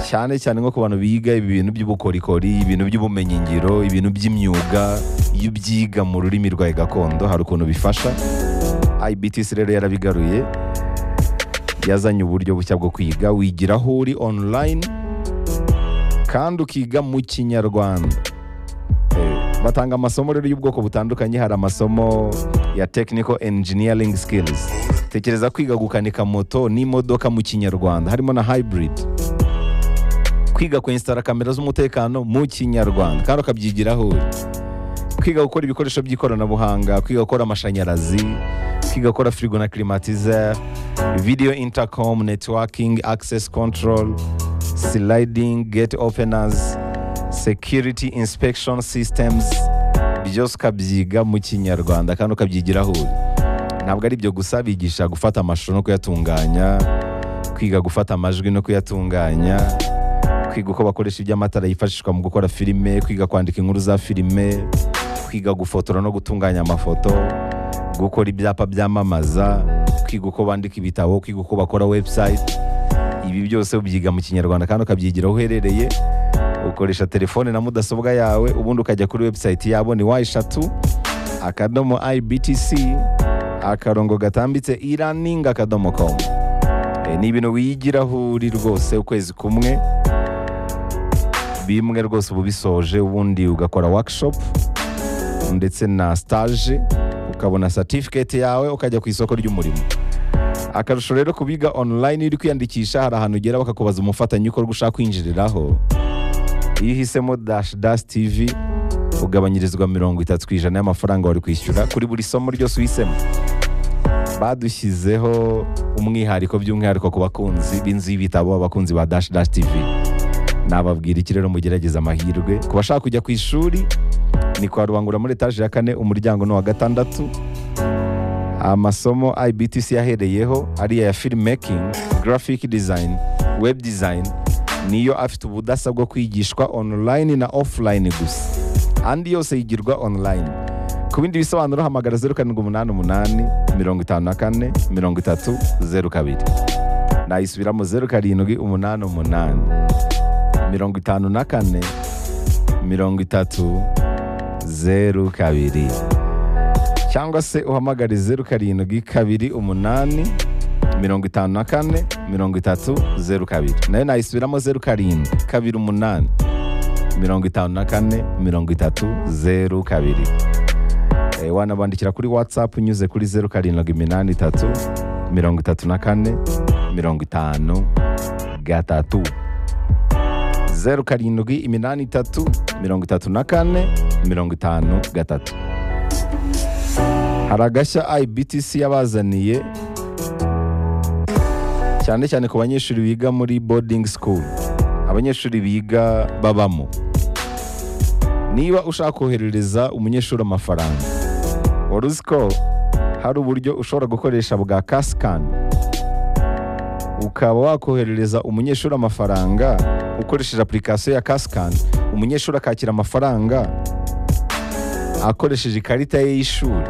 cyane cyane nko ku bantu biga ibintu by'ubukorikori ibintu by'ubumenyingiro ibintu by'imyuga iyo ubyiga mu rurimi rwawe gakondo hari ukuntu bifasha ibtc rero yarabigaruye yazanye uburyo bushya bwo kwiga wigira aho uri online kandi ukiga mu kinyarwanda Eh, batanga amasomo rero y'ubwoko butandukanye hari amasomo ya technical engineering skills tekereza kwiga gukanika moto n'imodoka mu kinyarwanda harimo na hybrid kwiga kwensitara kamera z'umutekano mu kinyarwanda kandi ukabyigiraho uri kwiga gukora ibikoresho by'ikoranabuhanga kwiga gukora amashanyarazi kwiga gukora firigo na kirimatiza video intercom networking access control sliding gate openers security inspection systems byose ukabyiga mu kinyarwanda kandi ukabyigiraho uri ntabwo ari ibyo gusa bigisha gufata amashusho no kuyatunganya kwiga gufata amajwi no kuyatunganya kwiga uko bakoresha iby'amatara yifashishwa mu gukora filime kwiga kwandika inkuru za filime kwiga gufotora no gutunganya amafoto gukora ibyapa byamamaza kwiga uko bandika ibitabo kwiga uko bakora website ibi byose ubyiga mu kinyarwanda kandi ukabyigira aho uherereye ukoresha telefone na mudasobwa yawe ubundi ukajya kuri website yabo ni wa eshatu akadomo ibtc akarongo gatambitse e-learning akadomo com Eh, ni ibintu wigiraho uri rwose ukwezi kumwe bimwe rwose uba ubisoje ubundi ugakora workshop ndetse na stage ukabona certificate yawe ukajya ku isoko ry'umurimo akarusho rero kubiga online uri kwiyandikisha hari ahantu ugera bakakubaza umufatanyabikorwa ushaka kwinjiriraho iyo uhisemo dash dash tv ugabanyirizwa mirongo itatu ku ijana y'amafaranga wari kwishyura kuri buri somo ryose uhisemo badushyizeho umwihariko by'umwihariko ku bakunzi b'inzu y'ibitabo abakunzi ba dash dash tv nababwira iki rero mugerageza amahirwe ku bashaka kujya ku ishuri ni kwa rubangura muri etaje ya kane umuryango ni uwa gatandatu amasomo ibtc yahereyeho ariya ya filmmaking graphic design web design niyo afite ubudasa bwo kwigishwa online na offline gusa andi yose yigirwa online ku bindi bisobanuro hamagara zeru karindwi umunani umunani mirongo itanu na kane mirongo itatu zeru kabiri nayisubiramo zeru karindwi umunani umunani mirongo itanu na kane mirongo itatu zeru kabiri cyangwa se uhamagare zeru karindwi kabiri umunani mirongo itanu na kane mirongo itatu zeru kabiri nayo nayisubiramo zeru karindwi kabiri umunani mirongo itanu na kane mirongo itatu zeru kabiri Eh, wanabandikira kuri whatsapp unyuze kuri zeru karindwi iminani itatu mirongo itatu na kane mirongo itanu gatatu zeru karindwi iminani itatu mirongo itatu na kane mirongo itanu gatatu hari agashya ibtc yabazaniye cyane cyane ku banyeshuri biga muri boarding school abanyeshuri biga babamo niba ushaka koherereza umunyeshuri amafaranga wari uzi ko hari uburyo ushobora gukoresha bwa kasikani ukaba wakoherereza umunyeshuri amafaranga ukoresheje apurikasiyo ya kasikani umunyeshuri akakira amafaranga akoresheje ikarita ye y'ishuri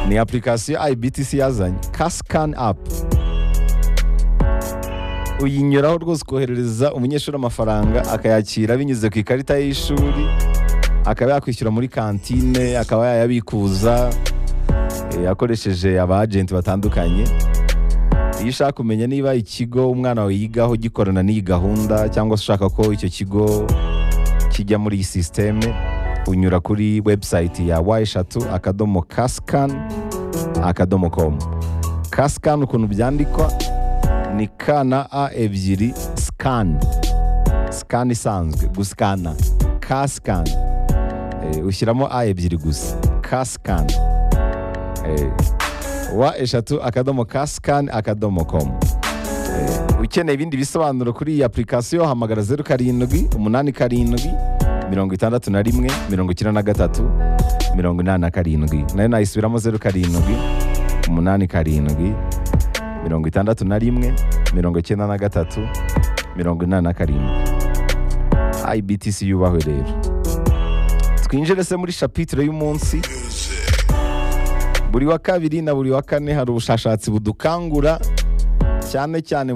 ni apurikasiyo ibtc yazanye kasikani apu uyinyuraho rwose ukoherereza umunyeshuri amafaranga akayakira binyuze ku ikarita ye y'ishuri akaba yakwishyura muri kantine akaba yayabikuza eh, akoresheje abajenti batandukanye iyo ushaka kumenya niba ikigo umwana wawe yigaho gikorana n'iyi gahunda cyangwa se ushaka ko icyo kigo kijya muri iyi sisiteme unyura kuri webusayiti ya wa eshatu akadomo kasikani akadomo komu kasikani ukuntu byandikwa ni ka na a ebyiri sikani sikani isanzwe gusikana ka sikani Eh, ushyiramo a ebyiri gusa ka sikani Eh, wa eshatu akadomo ka sikani akadomo komu Eh, ukeneye ibindi bisobanuro kuri iyi apurikasiyo hamagara zeru karindwi umunani karindwi mirongo itandatu na rimwe mirongo icyenda na gatatu mirongo inani na karindwi nayo nayisubiramo zeru karindwi umunani karindwi mirongo itandatu na rimwe mirongo icyenda na gatatu mirongo inani na karindwi ibtc yubahwe rero twinjire se muri shapitire y'umunsi buri wa kabiri na buri wa kane hari ubushakashatsi budukangura cyane cyane